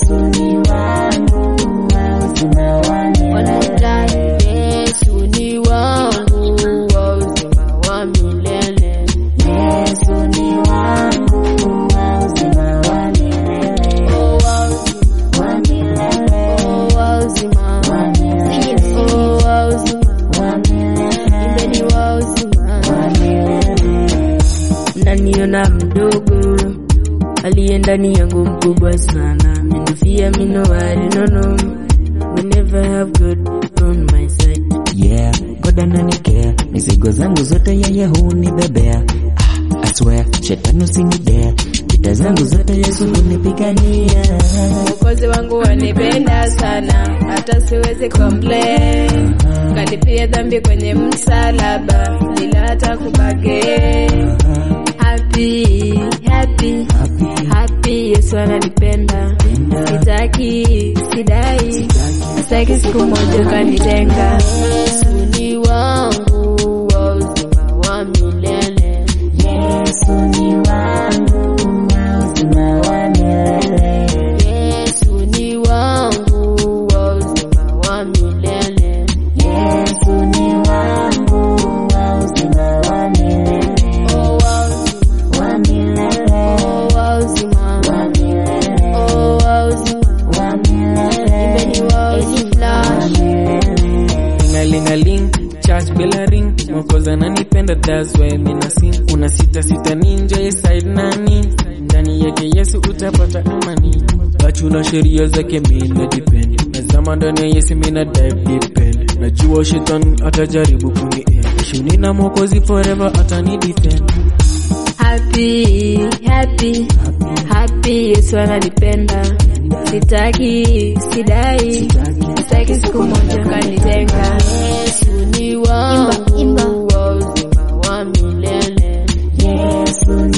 Yesu ni wangu wa uzima wa milele. Yesu ni wangu wa uzima wa milele. Yesu ni wangu wa uzima wa milele. Oh, wa uzima, Wa milele. oh, wa uzima. Wa milele. Oh, wa uzima. Wa milele. Imbeni wa uzima. Wa milele. Mnaniona mdogo, aliye ndani yangu mkubwa sana. Minufia minowari nono, we never have God on my side. Yeah, God ananikea, mizigo zangu zote yeye hunibebea. Ah, I swear, shetani usinidea, vita zangu zote Yesu hunipigania. Mwokozi wangu wanipenda sana, hata siwezi complain. Kalipia dhambi kwenye msalaba, bila hata kubage. Happy, happy, happy, Yesu ananipenda. Sitaki, sidai, sitaki siku moja kanitenga. Yesu ni wangu wa uzima wa milele. Yesu ni wangu wa uzima wa milele. Yesu ni wangu wa uzima wa milele. Yesu ni wangu wa uzima wa milele. Oh, wa uzima, Wa milele. oh, wa uzima, Wa milele. oh, wa uzima. Wa milele. Imbeni wa uzima. Wa milele. Lingalingaling, church bell ring, mwokozi ananipenda that's why mina sing. Una sita sita ninja ya side nani, ndani yake Yesu utapata amani. Bachuna sheria zake mina depend, nazama ndani ya Yesu mina dive depend. Najua shetani atajaribu kuniend, shuni na mwokozi forever atani defend. Happy, happy, happy, Yesu ananipenda. Sitaki, sidai, sitaki siku moja kanitenga. Yesu ni wangu wa uzima wa milele. Yesu